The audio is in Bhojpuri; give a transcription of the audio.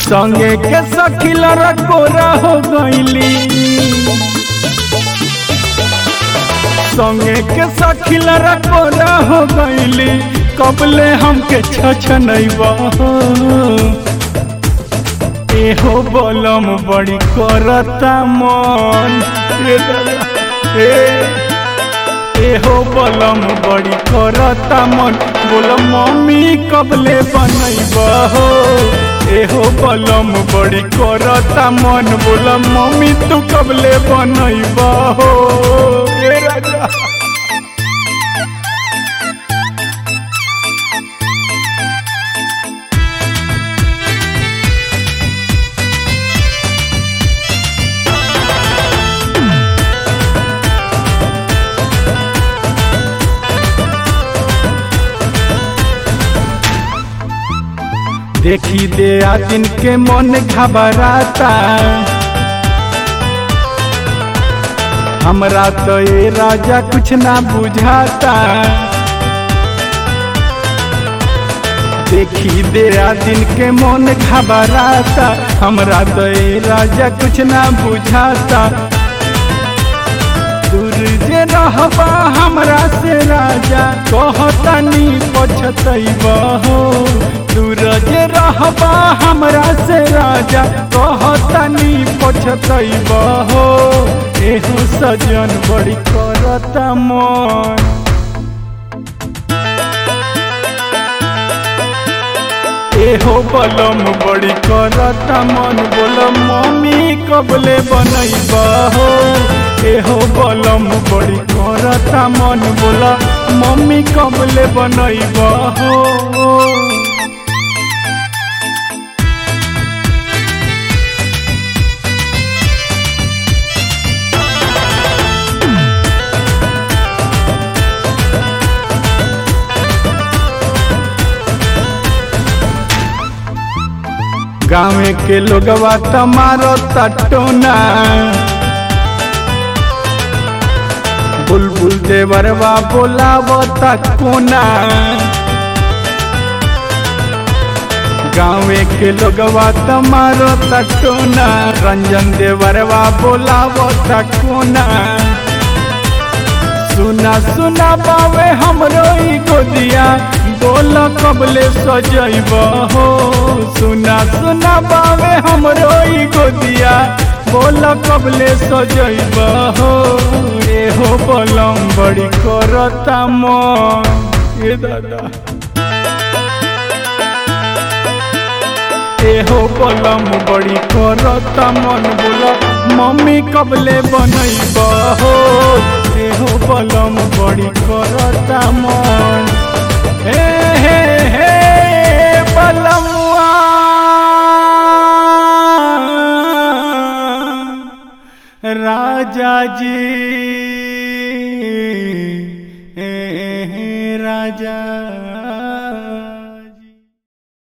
संगे के सखिल रकोरा हो गईली संगे के सखिल रकोरा हो गईली कबले हमके छछनैबा एहो बलम बड़ी करता मन ए दादा, ए एहो बलम बड़ी करता मन बोल मम्मी कबले बनैबा हो एहो बलम बड़ी करता मन बोल मम्मी तू कबले बनैबा हो ए राजा देखी दे आदिन के मन घबराता हमरा तो ये राजा कुछ ना बुझाता देखी दे आदिन के मन घबराता हमरा तो ये राजा कुछ ना बुझाता दूर जे रहबा हमरा से राजा कहतनी पछतैबा हो दूर जे रहबा हमरा से राजा कहतनी पछतैबा हो एहो सजन बड़ी करता मन एहो बलम बड़ी करता मन बोल मम्मी कबले बनैबा हो एहो बलम बड़ी करता मन बोल मम्मी कबले बनैबा हो गाँव के लोगवा तमारो तटोना बुलबुल देवरवा बोलाव कोना गाँव के लोगवा तमारो तटोना रंजन देवरवा बोलाव कोना सुना सुना बावे हमरो ई गोदिया बोल कबले सजैब हो सुना सुना बावे हमरो ई गोदिया बोल कबले सजैब हो एहो बलम बड़ी करता मन ए दादा एहो बलम बड़ी करता मन बोला मम्मी कबले बनैब हो एहो बलम बड़ी करता मन हे हे हे बलमुआ राजा जी हे हे राजा